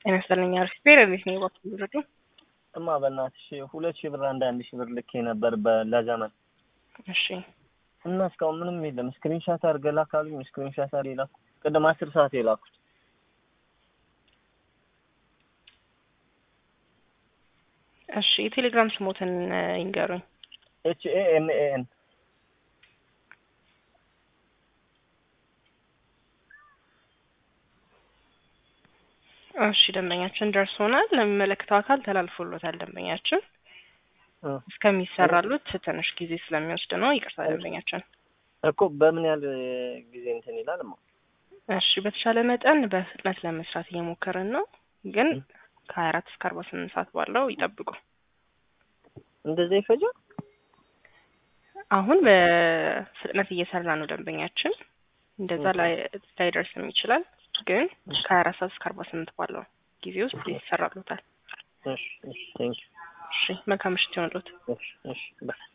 ጤና ይስጥልኝ። አሪፍ ብሔር እንዴት ነው ይወቅ ይወዱ እማ በእናትሽ ሁለት ሺህ ብር አንድ አንድ ሺህ ብር ልኬ ነበር ለዘመን እሺ እና እስካሁን ምንም የለም። ስክሪንሻት አድርገህ ላክ አሉኝ። ስክሪንሻት አድርጌ ላኩ። ቅድም አስር ሰዓት የላኩት እሺ የቴሌግራም ስሞትን ይንገሩኝ። ኤች ኤ ኤም ኤ ኤን እሺ ደንበኛችን ደርሶናል። ለሚመለከተው አካል ተላልፎሎታል። ደንበኛችን እስከሚሰራሉት ትንሽ ጊዜ ስለሚወስድ ነው። ይቅርታ ደንበኛችን። እኮ በምን ያህል ጊዜ እንትን ይላል? ማ እሺ በተሻለ መጠን በፍጥነት ለመስራት እየሞከርን ነው፣ ግን ከሀያ አራት እስከ አርባ ስምንት ሰዓት ባለው ይጠብቁ። እንደዛ ይፈጃል? አሁን በፍጥነት እየሰራ ነው ደንበኛችን። እንደዛ ላይደርስም ይችላል፣ ግን ከሀያ አራት ሰዓት እስከ አርባ ስምንት ባለው ጊዜ ውስጥ ይሰራሉታል። እሺ እሺ ቴንክ ዩ እሺ መልካም ምሽት ይሆንሎት። እሺ እሺ ባይ